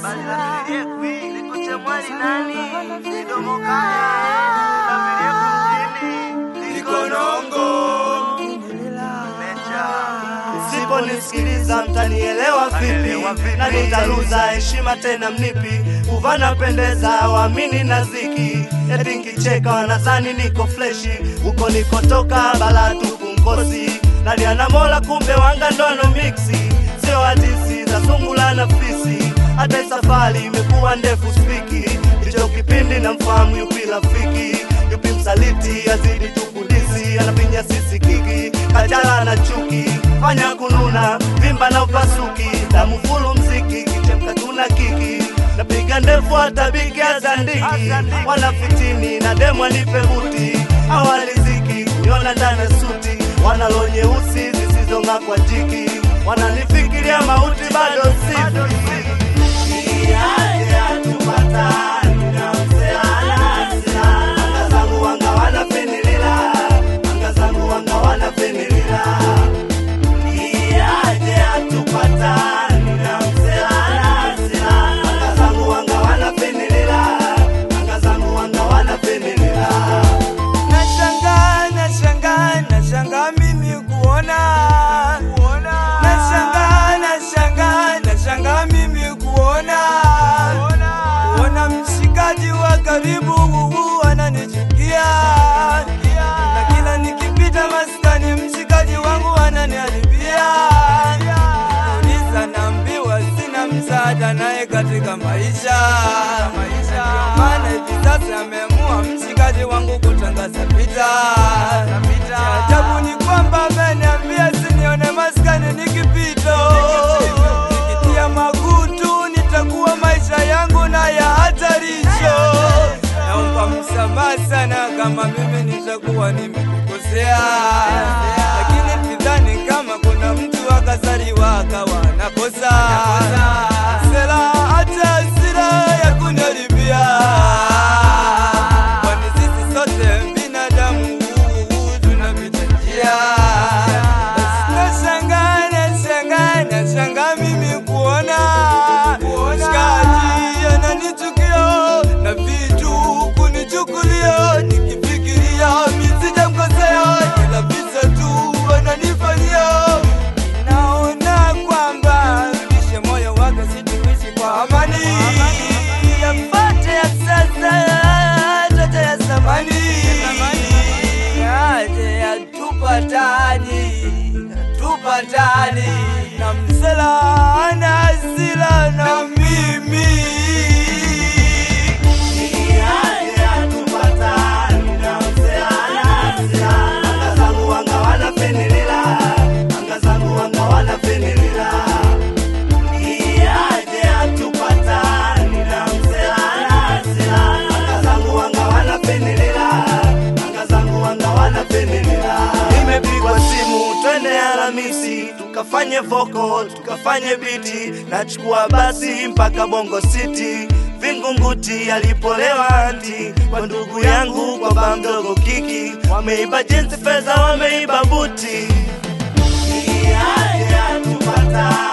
Msiponisikiliza mtanielewa vipi? Na nitaluza heshima tena mnipi? Kuvana pendeza waamini na ziki, eti nkicheka wanadhani niko fleshi. Huko nikotoka bala tupu mkosi, naliana mola kumbe wanga ndono miksi, sio hadisi za sungula na fisi. Hata safari imekuwa ndefu spiki, hicho kipindi na mfahamu yupi rafiki, yupi msaliti, azidi tukulisi, anapinya sisi kiki, kajala na chuki, fanya kununa, vimba na upasuki, damu fulu mziki, kichemka tuna kiki napiga ndefu hata bigi azandiki, wanafitini na demu anipe buti, awaliziki kuniona ndani ya suti, wanalo nyeusi zisizong'aa kwa jiki, wananifikiria mauti bado sifi Nashangaa, nashangaa, nashangaa mimi kuona Nashangaa, nashangaa, nashangaa mimi kuona Kuona mshikaji wa karibu huu ananichukia Na kila nikipita maskani mshikaji wangu ananiharibia Uliza naambiwa sina msaada naye katika maisha Ndio maana hivi sasa ameamua mshikaji wangu kutangaza vita. Cha Ajabu ni kwamba ameniambia sinione maskani nikipita, nikitia makutu nitakuwa maisha yangu na ya hatarisho. Naomba msamaha sana kama mimi nitakuwa nimekukosea, lakini sidhani kama kuna mtu akazaliwa akawa nakosa sera hata hasira ya kuniharibia kwani sisi sote binadamu tunapita njia. Nashangaa, nashangaa, nashangaa mimi kuona mshikaji ananichukia na vitu kunichukulia, nikifikiria mimi sijamkosea, ila visa tu ananifanyia. Naona kwamba rudishe moyo wake, situishi kwa amani, yapate ya sasa tote ya zamani, yaje yatupatani, tupatani na msela ana hasira na mimi Nimepigwa simu twende Alhamisi tukafanye vocal tukafanye biti, nachukua basi mpaka Bongo City Vingunguti alipolewa anti kwa ndugu yangu kwa ba mdogo kiki, wameiba jinsi fedha, wameiba buti. Iya, iya, tupata